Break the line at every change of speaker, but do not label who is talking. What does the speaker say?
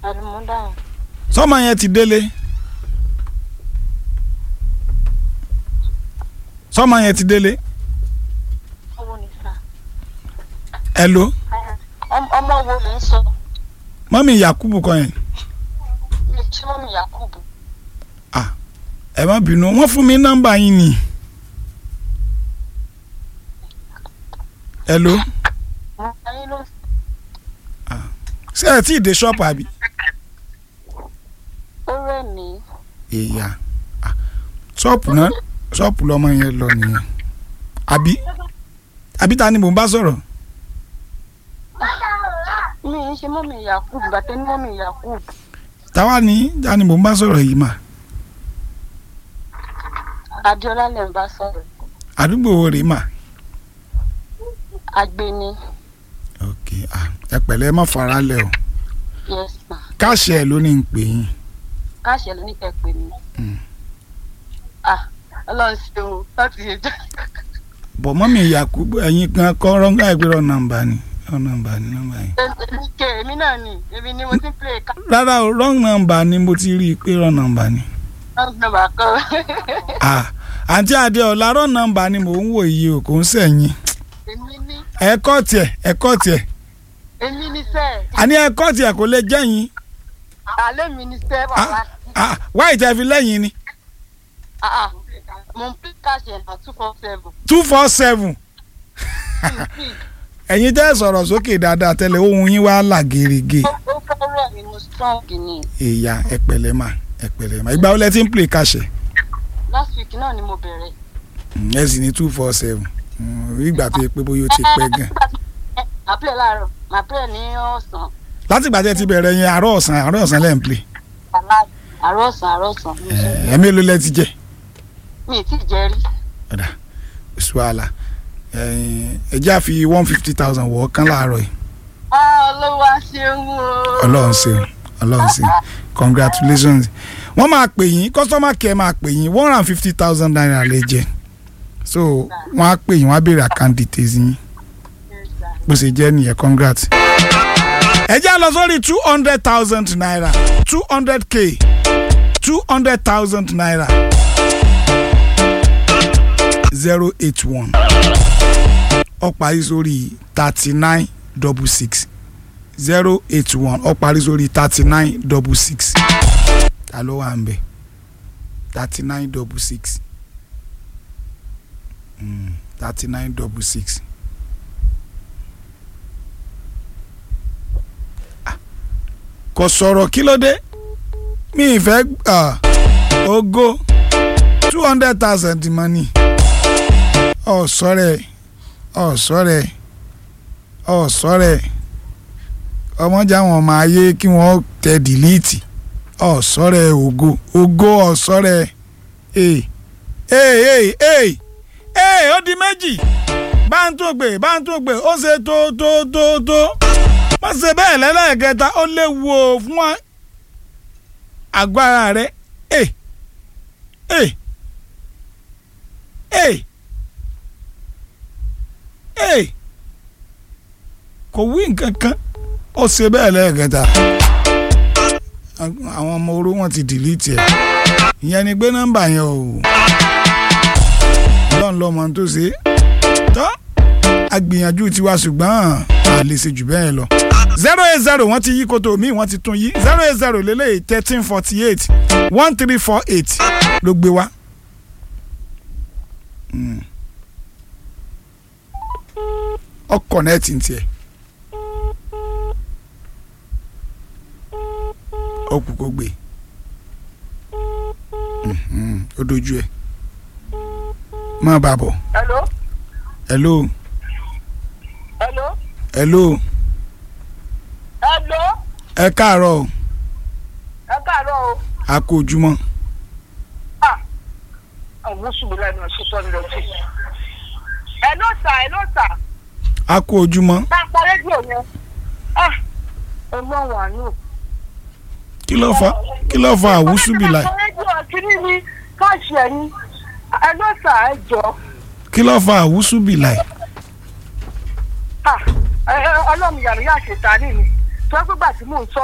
àlùmọ́dáhùn
sọ́mọ yẹn ti délé sọ́mọ yẹn ti délé
owó ni sà
hello
Ọm- ọmọ wo lè ń sọ
mọ́mí yakubu kọ́ yẹn
ilé tí mọ́mí yakubu
ẹ má bínú wọ́n fún mi nọ́mbà yín ni hello
mo bá yín ló
ṣé ẹ tí ì dé ṣọ́ọ̀pù àbí.
ó rẹ̀ mí
ìyá Ah, ṣọ́ọ̀pù náà ṣọ́ọ̀pù lọ́mọ yẹn lọ nìyẹn àbí àbí ta ni mò ń bá sọ̀rọ̀
mi ń ṣe mọ́mí yakubu bàtẹ́ ní mọ́mí yakubu
táwa ni ta ni mò ń bá sọ̀rọ̀ yìí mà
adéọlá lè ń bá sọ̀rọ̀
àdúgbò wo rèé mà.
agbeni
ok ah, ẹ pẹ̀lẹ́ ẹ má fara lẹ̀ o
yes ma
káàṣì ẹ̀ ló ní ń pè yín
káṣẹ ló ní kẹ́ pè mí
Mm.
ah ọlọ́run ṣe o láti ṣe jẹ́
bọ̀ mọ́mí yakubu ẹ̀yin kan kọ́ rọ́ngà ìgbéró nọ́mbà ni rọ́ng nọ́mbà ni nọ́mbà yìí.
èmi kẹ èmi náà ni èmi ni mo ti ń play ká
rárá o rọ́ng nọ́mbà ni mo ti rí i pé rọ́ng nọ́mbà ni.
nọ́mbà kan
ah àǹtí adéọlá rọ́ng nọ́mbà ni mò ń wò yìí o kò ń sẹ̀yìn
èmi ní
ẹ̀kọ́ tiẹ̀ ẹ̀kọ́ tiẹ̀
èmi ní sẹ́
àní ẹ̀kọ́ tiẹ̀ kò lè jẹ́yìn
alẹ́ mi ní sẹ́ bàbá
ah wáyé tẹ́ fi lẹ́yìn ni
ah ah mo ń play káṣẹ náà two four seven
two four seven ẹ̀yin tẹ́ sọ̀rọ̀ sókè dáadáa tẹ́lẹ̀ ohun yín wá là gèrègè
ó fẹ́rẹ̀ mi mo strong ni
ìyá ẹ̀pẹ̀lẹ́ mà ẹ̀pẹ̀lẹ́ mà ìgbà wo lẹ ti ń play kàṣẹ
last week náà ni mo bẹ̀rẹ̀
ẹ sì ní two four seven ìgbà tó yẹ pé bóyá ó ti pẹ́ gan
màá play láàárọ̀ màá play ní ọ̀sán
láti ìgbà tẹ́ ti bẹ̀rẹ̀ yẹn àárọ̀ ọ̀sán àárọ̀ ọ̀sán lẹ́ ń play
àlá- àárọ̀ ọ̀sán àárọ̀ ọ̀sán mi ò ṣe-
ẹ̀ mélòó lẹ ti jẹ
mi ì tí ì jẹ́ rí
ọ̀dà ṣùwàlà ẹ jẹ́ àfi one fifty thousand wọ̀ ọ́ kán láàárọ̀ yìí
ah olówó ṣeun o
ọlọ́run ṣeun ọlọ́run ṣeun congratulations wọ́n máa pè yín customer care máa pè yín one hundred and fifty thousand naira lè jẹ so wọ́n á pè yín wọ́n á béèrè account details yín bó ṣe jẹ́ nìyẹn congrats. ẹ jẹ́ lọ sórí two hundred thousand naira two hundred k two hundred thousand naira zero eight one ó parí sórí thirty nine double six zero eight one ó parí sórí thirty nine double six ta ló wà ń bẹ̀ thirty nine double six thirty nine double six. kò sọ̀rọ̀ kí ló dé mi ì fẹ́ ah, ogo two hundred thousand money ọ̀sọ́rẹ̀ ọ̀sọ́rẹ̀ ọ̀sọ́rẹ̀ ọmọdé àwọn ọmọ ayé kí wọ́n tẹ dìlíìtì ọ̀sọ́rẹ̀ ògo ògo ọ̀sọ́rẹ̀ ee ee ee ee ee ó di méjì bá ń tó gbé bá ń tó gbé ó ṣe tó tó tó tó má ṣe bẹ́ẹ̀ lẹ́lẹ́kẹta ó léwu o fún wa- àgọ́ ara rẹ ee ee ee ee kò wí nǹkan kan ó ṣe bẹ́ẹ̀ lẹ́ẹ̀kẹta àwọn ọmọ oró wọn ti dìlítì ẹ̀ ìyẹn ni gbé nọ́mbà yẹn o lọ́n lọ́mọ tó ṣe é tọ́ agbìyànjú tiwa ṣùgbọ́n a lè ṣe jù bẹ́ẹ̀ lọ zero eight zero wọ́n ti yí koto mi wọ́n ti tún yí zero eight zero lélẹ́yìí thirteen forty eight one three four eight ló gbé wá. Mm. ọkọ̀ nẹ́ẹ̀tì ń tiẹ̀. ó kú kó gbé Mhm, ó dojú ẹ̀ má bàa bọ̀
hello
hello
hello
hello
hello
ẹ káàárọ̀ o,
ẹ káàárọ̀ o
a kú ojúmọ́
àwọn oṣù mi lẹ́nu ẹ̀ sísọ ní lọ́sí. ẹ ló sà ẹ ló sà
a kú ojúmọ́
bá a pa rédíò yẹn. ah ẹ mọ wà nù.
kí ló fa kí ló fa àwùsùbìlà
bá a pa rédíò kiri ni káàṣì ẹ̀yìn ẹ ló sà ẹ jọ.
kí ló fa àwùsùbìlà
ah ẹ ẹ ọlọ́run yàrá yà ṣètà nìyí. tó ẹ gbígbà tí mò ń sọ